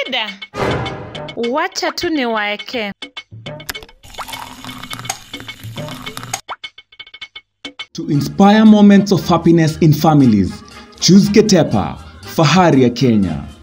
shida. Wacha tu niwaeke. To inspire moments of happiness in families, choose Ketepa, fahari ya Kenya.